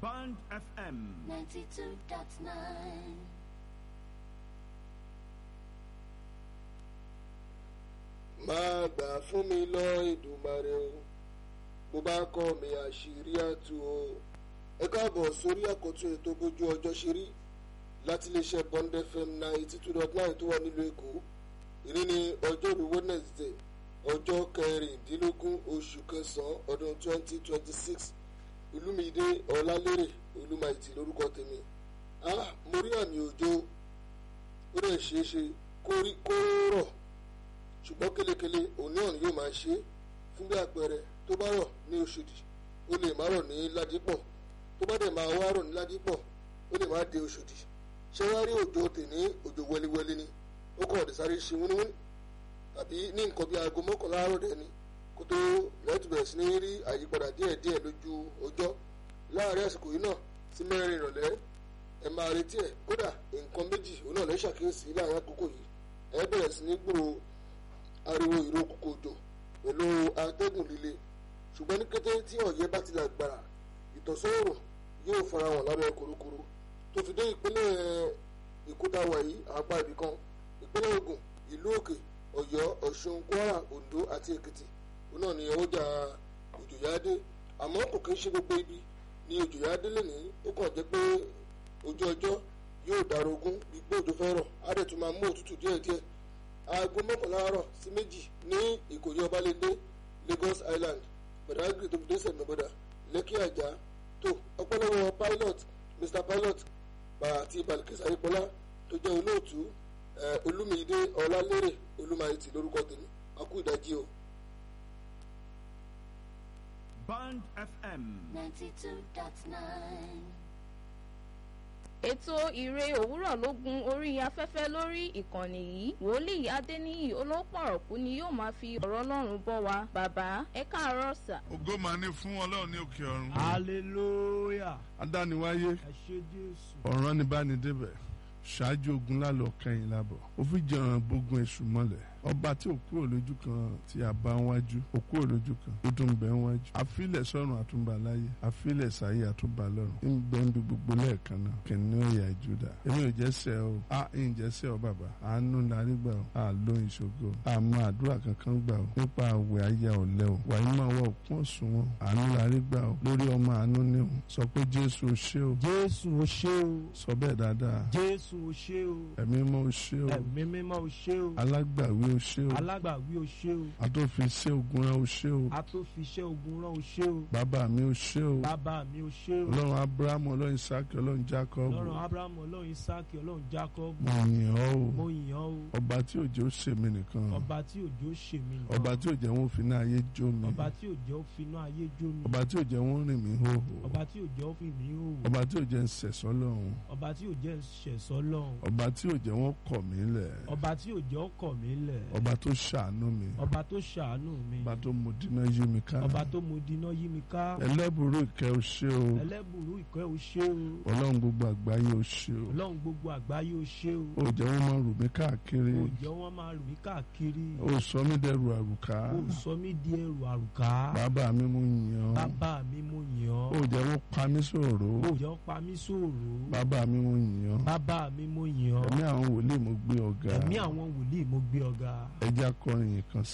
Band FM. 92.9. máa gbà fún mi lọ Èdùmàrè o bó bá kọ́ mi àṣírí àtú o ẹ káàbọ̀ sórí àkọ́tún ètò bójú ọjọ́ ṣe rí láti iléeṣẹ́ Bond FM ninety two dot nine tó wà nílùú Èkó ìní ní ọjọ́rú Wednesday ọjọ́ kẹrìndínlógún oṣù kẹsàn-án ọdún twenty twenty six Olúmídé Ọlálérè Olúmáìtì lórúkọ tèmi ah mo rí àmì òjò ó dẹ̀ ṣeé ṣe kó rí kó rọ̀ ṣùgbọ́n kélekele òní ọ̀hún yóò máa ṣe é fún bí àpẹẹrẹ tó bá rọ̀ ní Òṣòdì ó lè má rọ̀ ní Ládìpọ̀ tó bá dẹ̀ máa wá rọ̀ ní Ládìpọ̀ ó lè má dé Òṣòdì ṣé wá rí òjò tèní òjò wẹliwẹli ni ó kàn ọ̀dẹ̀ sáré ṣe wúníwúní tàbí ní nǹkan bí aago mọ́kànlá àárọ̀ dẹ̀ ni kó tó lẹ́tù bẹ̀rẹ̀ sí ní rí àyípadà díẹ̀díẹ̀ lójú ọjọ́ láàárín àsìkò yìí náà sí mẹ́rin ìrọ̀lẹ́ ẹ máa retí ẹ̀ kódà nǹkan méjì òun náà lè ṣàkíyèsí láàárín àkókò yìí ẹ bẹ̀rẹ̀ sí ní gbòòrò ariwo ìró kòkò òjò pẹ̀lú atẹ́gùn líle ṣùgbọ́n ní kété tí ọ̀yẹ́ bá ti lágbára ìtọ̀sọ́rọ̀ yóò fara hàn lábẹ́ korokoro tó fi dé ìpínlẹ̀ ìkútàwà yìí apá ibìkan ìpínlẹ̀ Ògùn ìlú Òkè Ọ̀yọ́ Ọ̀ṣun Kwara Oǹdó àti Èkìtì òun náà ni ọwọ́jà òjò yá dé àmọ́ kò kí ń ṣe gbogbo ibi ni òjò yá dé lẹ́nìí ó kàn jẹ́ pé ojú ọjọ́ yóò darogún bí pé òjò fẹ́ rọ̀ á dẹ̀ tún máa mú òtútù díẹ̀díẹ̀ aago mọ́kànlá àárọ̀ sí méjì ní ìkòyí ọbalẹ́ndé Lagos Island Badagry tó fi dé sẹ̀mẹ́bọ̀dà Lẹ́kì Àjà tó ọpọlọwọ pilot Mr Pilot àti Balikisa Ayípọ́lá tó jẹ́ olóòtú Olúmídé Ọlálérè Olúmáìtì lórúkọ tèmi akú ìdájí o. Band FM. 92.9. ètò ìre òwúrọ̀ ló gun orí afẹ́fẹ́ lórí ìkànnì yìí wòlíì adéníyì olópọ̀rọ̀kú ni yóò máa fi ọ̀rọ̀ ọlọ́run bọ́ wa bàbá ẹ káàárọ̀ sà. ògo máa ní fún ọlọ́run ní òkè ọ̀run. hallelujah adániwáyé ẹ ṣé jésù. ọ̀ràn ní báni débẹ̀ ṣáájú ogun lálọ́ kẹ́yìn lábọ̀ ó fi jẹun gbógun èṣù mọ́lẹ̀ ọba tí ò kúrò lójú kan tí a bá ń wájú ò kúrò lójú kan ó tún bẹ ń wájú àfilẹ̀ sọ́run àtúnbà láyé àfilẹ̀ sáyé àtúnbà lọ́run ń bẹ ń bi gbogbo lẹ́ẹ̀kan náà kìnìún ẹ̀yà ìjúdà èmi ò jẹ́ sẹ́ o a ń jẹ́ sẹ́ o bàbá àánú larí gbà o a ló ìṣògo àmọ́ àdúrà kankan gbà o nípa àwẹ̀ ayé ọ̀lẹ́ o wàyí máa wọ òkun ọ̀sùn wọn àánú larí gbà o lórí ọmọ àánú ní o sọ pé jésù o ṣé o jésù o ṣé o sọ bẹ́ẹ̀ dáadáa jésù o ṣé o ẹ̀mí mọ́ o ṣé o ẹ̀mí mímọ́ o ṣé o alágbàwí o ṣé o alágbàwí o ṣé o àtòfiṣẹ́ ogun rẹ o ṣé o atófiṣẹ́ ogun rán o ṣé o bàbá mi o ṣé o bàbá mi o ṣé o ọlọ́run abrahamu ọlọ́run isaki ọlọ́run jacob ọlọ́run abrahamu ọlọ́run isaki ọlọ́run jacob mo yìn ọ́ mo o yìn ọ́ o ọba tí òjò ṣèmi nìkan ọba tí òjò ṣe mí nìkan ọba tí òjò wọn fi náà ayé jó mi ọba tí òjò finú ayé jó mi ọba tí òjò wọn rìn mí hóhó ọba tí òjò fi mí hòwò ọba tí òjò ń sẹ̀sọ́ lọ́hùn ọba tí òjò ṣẹ̀sọ́ lọ́hùn ọba tí òjò wọn kọ̀ mí lẹ̀ ọba tí òjò kọ̀ mí lẹ̀ ọba tó ṣàánú mi ọba tó ṣàánú mi ọba tó mú dínà yí mi ká ọba tó mú dínà yí mi ká ẹlẹ́bùrú ìkẹ́ o ṣé o ẹlẹ́bùrú ìkẹ́ o ṣé o ọlọ́run gbogbo àgbáyé o ṣé o ọlọ́run gbogbo àgbáyé o ṣé o ó jẹ́ wọ́n máa rù mí káàkiri ó jẹ́ wọ́n máa rù mí káàkiri ó sọ mí dẹrù àrùká ó sọ mí di ẹrù àrùká bàbá mi mú yàn bàbá mi mo yìn ọ́ ó jẹ́ wọ́n pa mí sòrò ó jẹ́ wọ́n pa mí sóòrò bàbá mi mú yàn bàbá mi mo yìn ọ́ ẹ̀mí àwọn wòlíì mo gbé ọ̀gá ẹ̀mí àwọn wòlíì mo gbé ọ̀gá. ẹja kọrin yìí kan